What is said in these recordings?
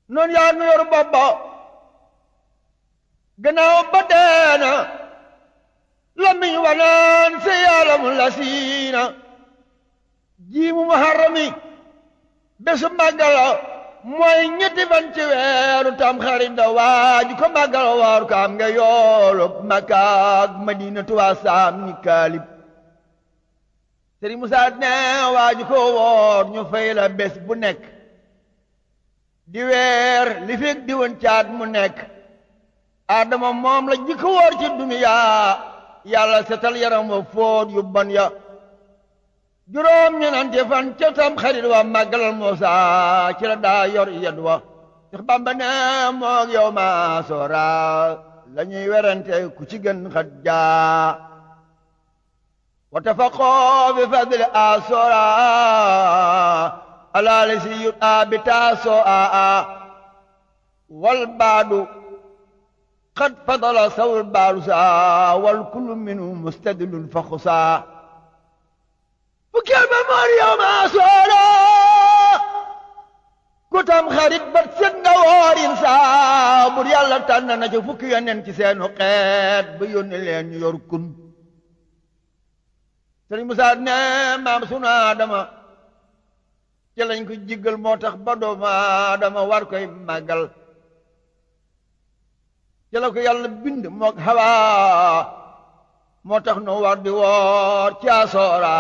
noonu yaa nu yor bopp ba gannaaw ba deena lamiñ wanaan se yaalam la siina jiimu muharrami bésu màggala mooy ñetti fan ci weeru tam xarit da waaju ko màggala waaru ko am nga yoolu Makka ak Madina tuwaa saam ni kaalib Sëriñ Musaa ne waaju ko woor ñu fay la bés bu nekk di weer li fekk di woon caat mu nekk Adama moom la jikko woor ci duniyaa yàlla setal yaram wa fóot yu bon ya juróom ñenante fan ca tam xarit wa màggalal Muusa ci la daa yor yed wa Seex Bamba ne moog yow ma soora la ñuy werante ku ci gën xat jaa wa tafaqoo bi fadli a soora alaali si yut a bi taasoo a a wal baadu qad fadala sawul baalu saa wal kullu minhu mustadilun fa xusaa fukkeel ba moor yow maa soora ku tam xarit ba set nga woorin saa bur yàlla tànn na ca fukki yonent ci seenu xeet ba yónni leen ñu yor kun sëriñ Musaa ne maam sunu Aadama ci lañ ko jiggal moo tax ba doomu Aadama war koy màggal ci la ko yàlla bind mook Hawa moo tax nu war di woor ci asoora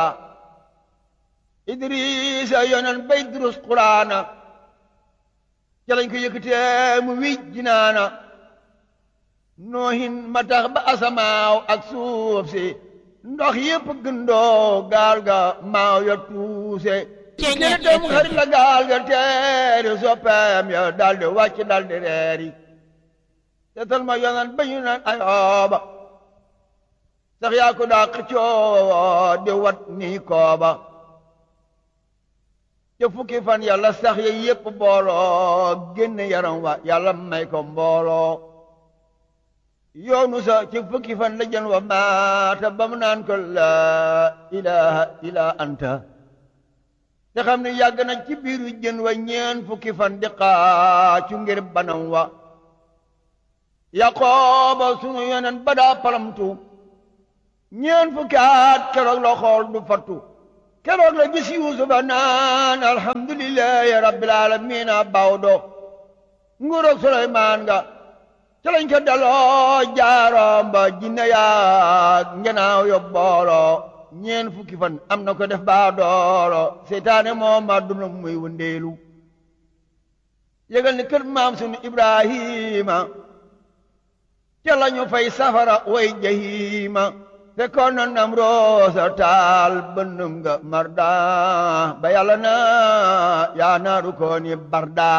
Idrisa yonen bay durus Quraana ci lañ ko yëkkatee mu wij jinaana noohin ma tax ba asamaaw ak suuf si ndox yépp gëndoo gaal ga maaw ya tuuse kene dem xarit la gaal ga teeri soppeem ya daldi wàcc daldi reeri seetal ma yonen ba ñu naan ayooba sax yaa ko daa xëccoo di wat nii kooba te fukki fan yàlla sax ya yépp booloo génne yaram wa yàlla may ko mbooloo yoonu sa ci fukki fan la jën wa maata ba mu naan ko laa ilaha illa anta te xam ne yàgg na ci biiru jën wa ñeen fukki fan di xaacu ngir banam wa yaqooba sunu yonen ba daa palamtu ñeen fukki at keroog la xool du fattu keroog la gis yuusufa naan alhamdulillahi rabbil alamina bawdo nguuroog suleymaan nga ca lañ ko daloo jaaroom ba jinne yaag ngenaaw yo booloo ñeen fukki fan am na ko def baa dooro seytaane moom ma duna muy wëndeelu yëgal ni kër maam sunu ibrahima ca lañu fay safara way jahima fekkoon na nam roosa taal bënnum nga marda ba yàlla na yaa naaru ko ni barda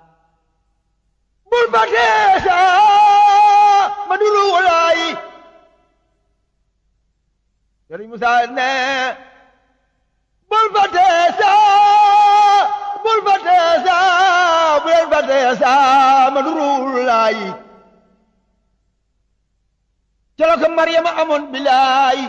bul ba teesa ma dulu walaayi Sëriñ Musaa ne bul ba teesa bul ba teesa bul ba teesa ma dulu walaayi ca la ko Maryama amoon bilaay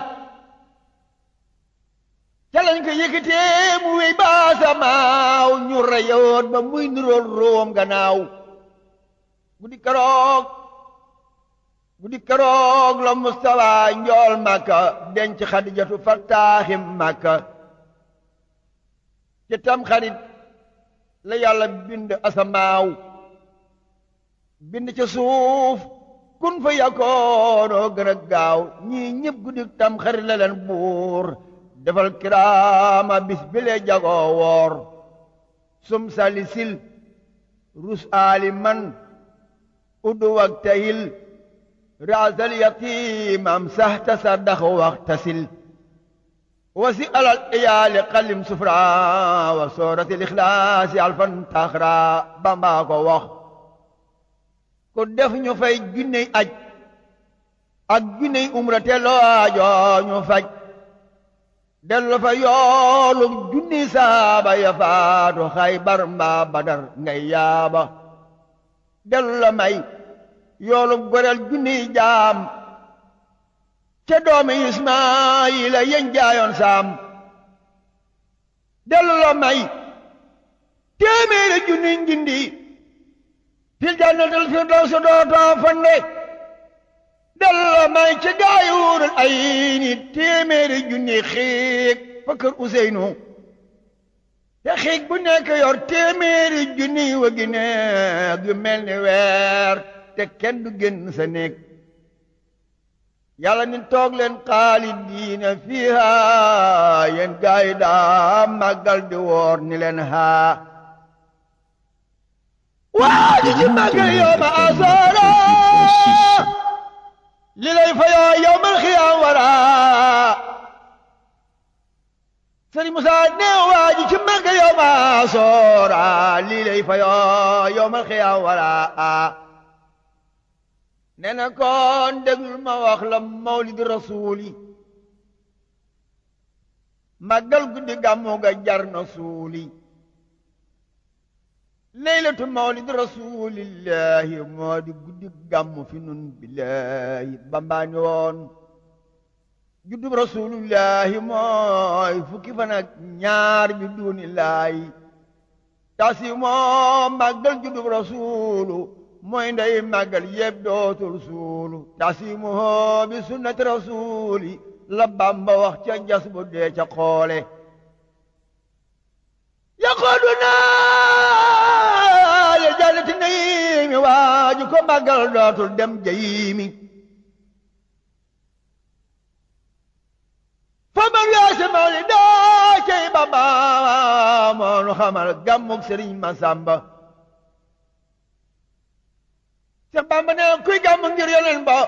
ca lañ ko yëkkatee mu wéy ba samaaw ñu reyoon ba muy nurool room gannaaw guddi keroog guddi keroog la Mustafa njool Makka denc Xadijatu fattaaxim Makka ci tam xarit la yàlla bind asamaaw bind ca suuf kun fa yakoonoo gën a gaaw ñii ñëpp guddi tam xarit la leen buur defal kiraama bis bile jagoo woor sum salisil rus aali man uddu wak tahil raasal yatiimam saxta saddax waxtasil wasi alal iyaali xalim sufra wa sooratil ixlaasi alfan taxra bambaa ko wax ku def ñu fay junney aj ak junney umra te loo aajoo ñu faj dellu fa yoolu junni saaba ya faatu xaybar mbaa badar ngay yaaba dellu la may yoolu goreel junni jaam ca doomi ismaayila yen jaayoon saam dellu la may téeméeri junni njindi fil jannatil firdaws dootoo fande dalla may ci gaayuurul ay ni téeméeri junni xiig fa kër Useynu te xiig bu nekk yor téeméeri junni wa gi neeg yu mel ni weer te kenn du génn sa néeg yàlla ni toog leen xaalidiina fiiha yéen gaay yi daa màggal di woor ni leen haa waa ji ci màggal yow ma asaara li lay fayoo yawmal xiyaam wara sëriñ Musa ne waa ji ci màggal yow ma asaara li lay fayoo yawmal xiyaam wara nee na kon déglul ma wax la mawlid rasuuli màggal guddi gàmmu ga jar na suuli leylatu mawlid rasulillahi moo di guddi gàmmu fi nun billahi bambaani woon juddub rasulillahi mooy fukki fan ak ñaar bi duunillaahi tasi moo màggal juddub rasulu mooy ndey màggal yëpp dootul suulu tasimuhoo bi sunnati rasuli la bamba wax ca jas bu dee ca xoole yaqooduna le jannati naimi waaju ko màggal dootul dem jayimi fa man weese mawli daa cey bamba moonu xamal gàmmug sëriñ Masamba Seex Bamba ne kuy gàmm ngir yonen ba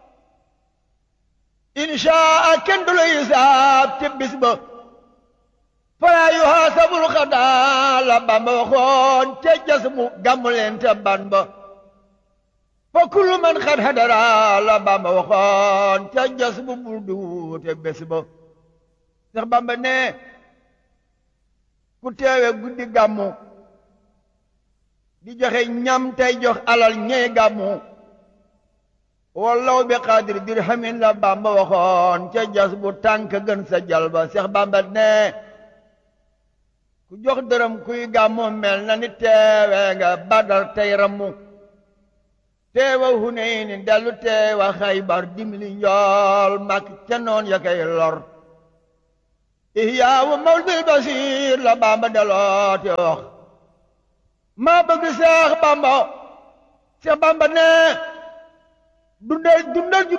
inshaa kenn du la hisaab te bis ba falaa yuhaasabul xadaa la Bamba waxoon te jas mu gàmm leen te ban ba fa kullu man xad hadara la Bamba waxoon te jas mu bul du te bés ba Seex Bamba ne ku teewe guddi gàmmu di joxe ñam tey jox alal ñey gàmmu wallaw bi xaadir dirhamin la bamba waxoon ca jas bu tànk gën sa jalba seex bamba ne ku jox dërëm kuy gàmmu mel na ni teewe nga badar tey rammu teewa huneyni dellu teewa xaybar dimli njool mak ca noon ya kay lor ihyaawu mawlidil basiir la bamba deloo te wax maa bëgg seex bamba seex bamba ne dundal dundal